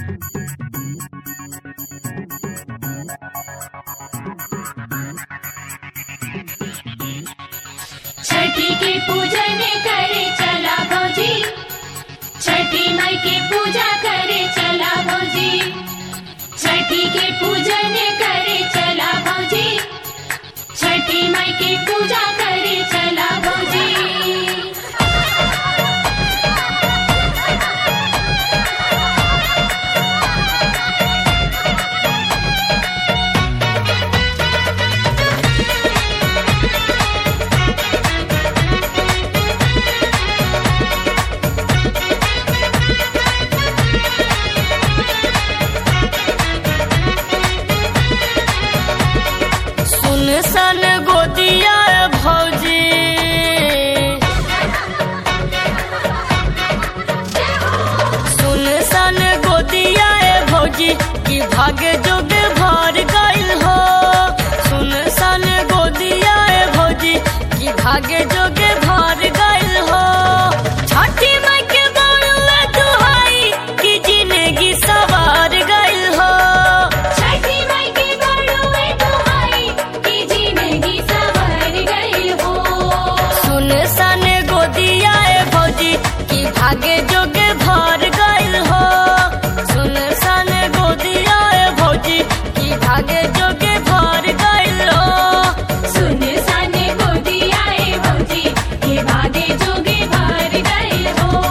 छठी के पूजन करे चला भौजी छठी माई के पूजा करे चला भौजी छठी के पूजन करे चला भौजी छठी माई के पूजा करे चला भौजी सुन सन गोदिया भौजी सुन सन गोदिया भौजी की भाग्य जोग भर गइल हो सुन सन गोदिया भौजी की भाग्य जोग भर गइल हो छठी माई के बड़ुआ दुहाई की जिंदगी सवार गइल हो छठी माई के बड़ुए दुहाई की जिंदगी संवर गई हो सुन सन गोदिया भौजी की भाग्य जोग भर गइल हो सुन सन गोदिया भौजी की भाग्य जोग भर गइल हो सुन साने गोदिया ए भौजी के भागे जोगे भर गए हो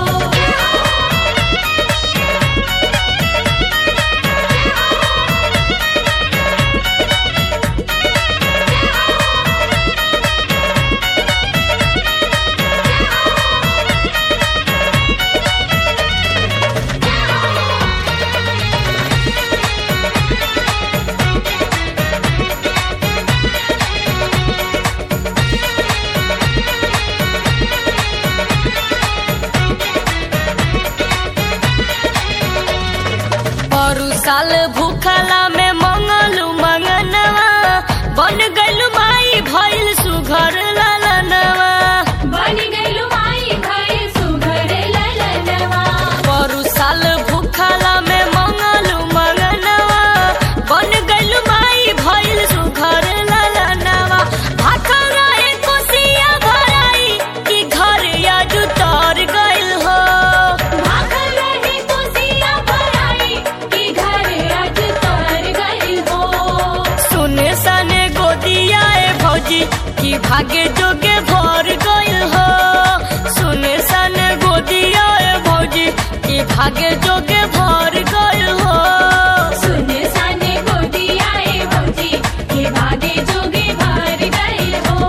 परू साल भूखला में मंगलू मंगनवा बन गइल माई भइल सुघर ललनवा बन गइलु माई भई सुघर ललनवा परू साल भूखला में मंगलू मंगनवा बन गइल माई भइल सुघर ललनवा भाखल रहे कोसिया भराई कि घर आज उतर गइल हो भागल रहे कोसिया भराई कि घर आज तर गइल हो सुने सने गोदिया ए भौजी की भाग्य जोगे भर गइल हो सुने सने गोदिया ए भौजी की भाग्य जोगे भर गइल हो सुन साने गोदिया ए भौजी के भागे जोगे भर गए हो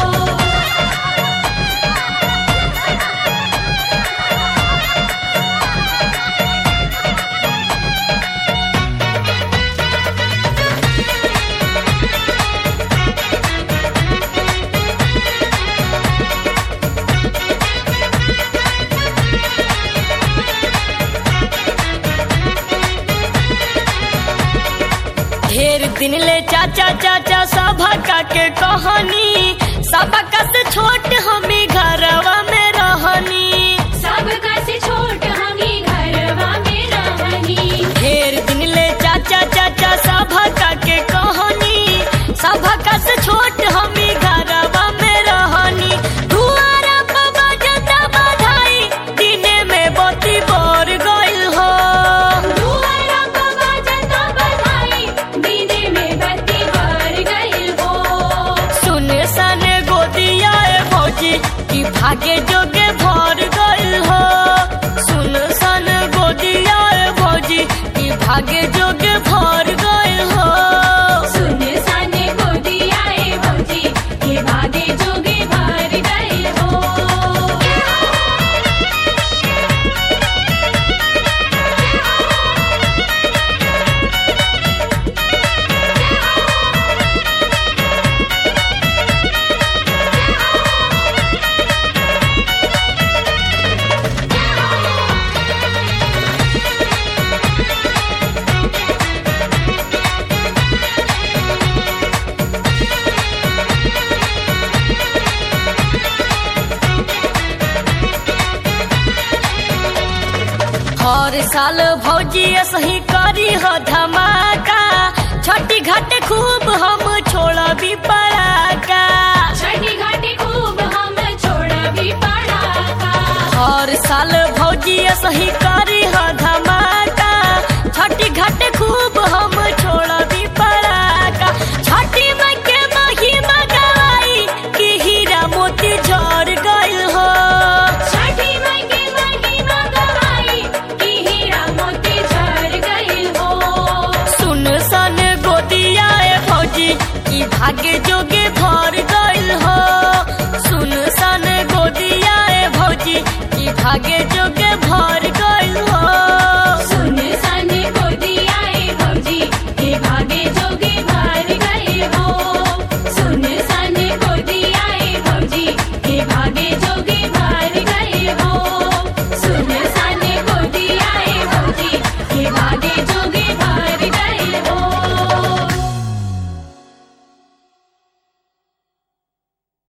ढेर दिन ले चाचा चाचा सभा का के कहानी सबका से छोट हमी घरवा में रहनी सबका से छोट हमी घरवा में रहनी ढेर दिन ले चाचा चाचा सभा का के कहानी सभा का से छोट हमी घरवा में रहनी दुआरा पर बजता बधाई दिने में बत्ती बर गइल हो दुआरा पर बाजता बधाई दिने में बत्ती बर गइल हो सुने सने गोदिया ए भौजी की भागे जोगे भर गइल हो सुन सन गोदिया ए भौजी की भागे जोगे भर गइल हो सुन साने गोदिया ए भौजी के भागे जोगे भर गए हो हर साल भौजी सही करी हो धमाका छठी घाट खूब हम छोड़बी पड़ाका छठी घाटी खूब हम छोड़बी पड़ाका हर साल भौजी सही करी हो धमाका छठी घाट खूब हम छोड़बी पड़ाका छठी माई के महिमा गवाई कि हीरा मोती झड़ गइल हो छठी माई के महिमा गवाई कि हीरा मोती झर गइल हो सुन सन गोदिया ए भौजी की भाग्य जोगे भर गइल हो सुन सन गोदिया ए भौजी की भाग्य जोगे